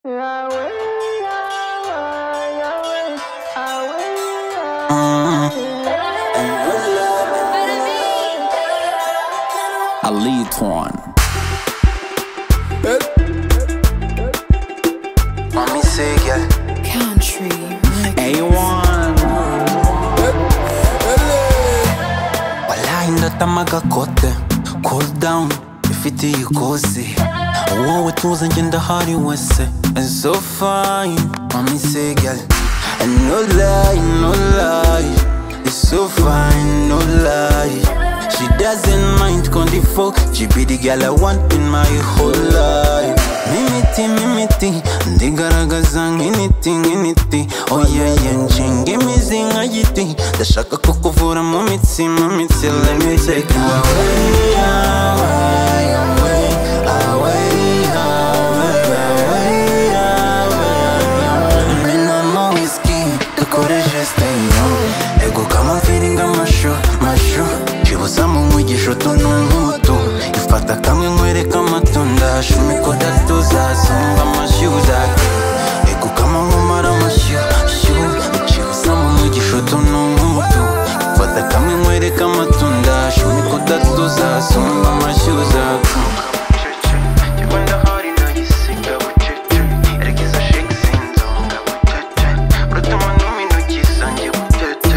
Yahweh, Yahweh, Yahweh, Yahweh, Ali Torn. Let me see, yeah. Country. A1. Wala indoto amagakote Cool down ifite ikosi Uwo wetuze ngenda hari wese And so fine Mami say girl And no lie, no lie It's so fine, no lie She doesn't mind kondi folk She be the girl I want in my whole life Mimiti, mimiti Ndigaragaza nk'initi, nk'initi Oyeyenge imizi nka giti Ndashaka kukuvura mu mitsi, mu mitsi Let me take you away, away, away Away, away, away, away Minamo whiskey dukore gesteyo Ego kama feeling amashu, mashu Kibuzamo umugisha utuntu nk'utu Ifata kamwe nkwereka amatunda Shumikoda tuzazumva amashyuza Ego kama nkumara amashyu, shyu Kibuzamo umugisha utuntu nk'utu Ifata kamwe nkwereka amatunda Shumikoda tuzazumva amashyuza Kiwenda hari nagisiga bucece Erega izo shake sinzonga bucece Rutuma n'imino gisange bucece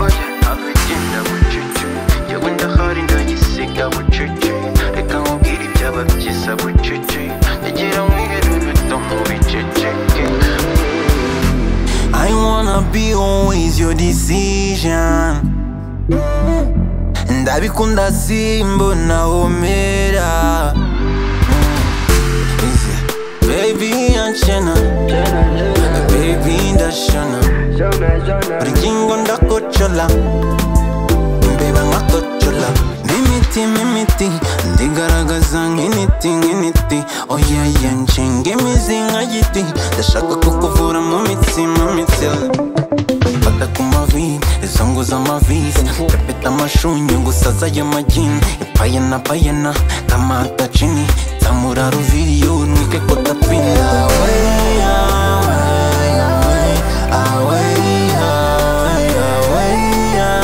Oye abigenda bucece Kiwenda hari nagisiga bucece Reka nkubwire ibyaba byiza bucece Egera mwiherere utomu biceceke I wanna be always your decision ndabikunda simbona homera baby anshana baby ndashana rugingo ndakocola mbeba nkakocola mimiti mimiti ndigaragaza nk'initi nk'initi oyeye nshinga imizi nka giti ndashaka kukuvura mu mitsi mu mitsi Fata ku mavi, izangu z'amavizi Pepeta amashunyu gusa z'ayo magini Ipayena payena kama atachini Tamura ruviriyo nwike ko tapini Away, away, away Away, away, away,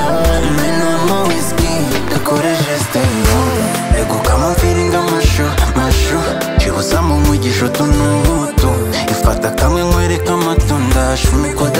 away Menamo whiskey, dukore gesteyo Ego kama feeling amashu, mashu Kibuzamo umugisha utu n'ubutu Ifata kamwe nkwereka amatunda Shumikoda